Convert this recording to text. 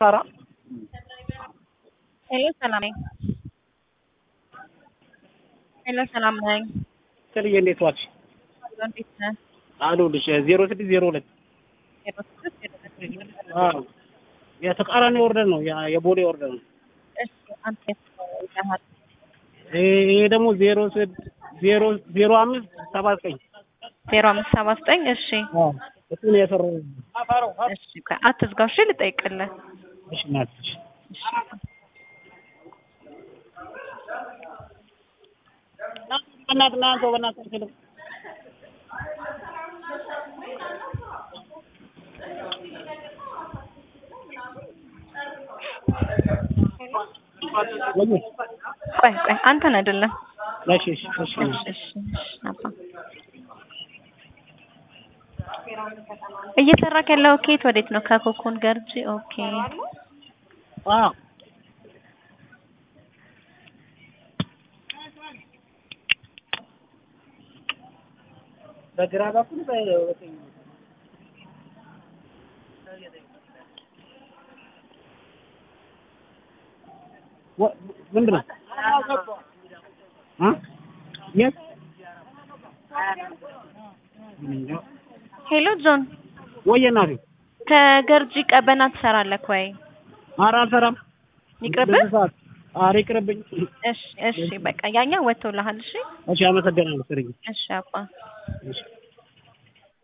ሳራ ሄሎ ሰላም ነኝ። ሄሎ ሰላም ነኝ። ስልዬ እንዴት ዋልሽ? እንዴት ነህ? አሉልሽ ዜሮ ስድስት ዜሮ ሁለት ዜሮ ስድስት ዜሮ ሁለት አዎ የተቃራኒ ወርደን ነው ያ- የቦሌ ወርደን ነው። እሺ አንተ ይዘሃል። ይሄ ደግሞ ዜሮ ስድ ዜሮ ዜሮ አምስት ሰባ ዘጠኝ ዜሮ አምስት ሰባ ዘጠኝ እሺ እሱ ነው የሰራው። እሺ ቆይ አትዝጋው እሺ ልጠይቅልህ እሺ እናትሽ እሺ በእናትህ ና አንተ በእናትህ አልችልም። ወይ ቆይ ቆይ አንተን አይደለም እሺ እሺ እሺ እሺ እሺ እሺ አባ እየሰራክ ያለው ኬት ወዴት ነው? ከኮኮን ገርጂ ኦኬ አዎ በግራ በኩል በቀኝ ወ- ምንድን ነው እ የት እኔ እንጃ። ሄሎ ጆን ወየ እናቴ ከገርጂ ቀበና ትሰራለህ ወይ? ኧረ አልሰራም ይቅርብህ? በዚህ ሰዓት ኧረ ይቅርብኝ እሺ እሺ በቃ ያኛው ወጥቶልሃል። እሺ እሺ አመሰግናለሁ ስርዬ እሺ አባ እሺ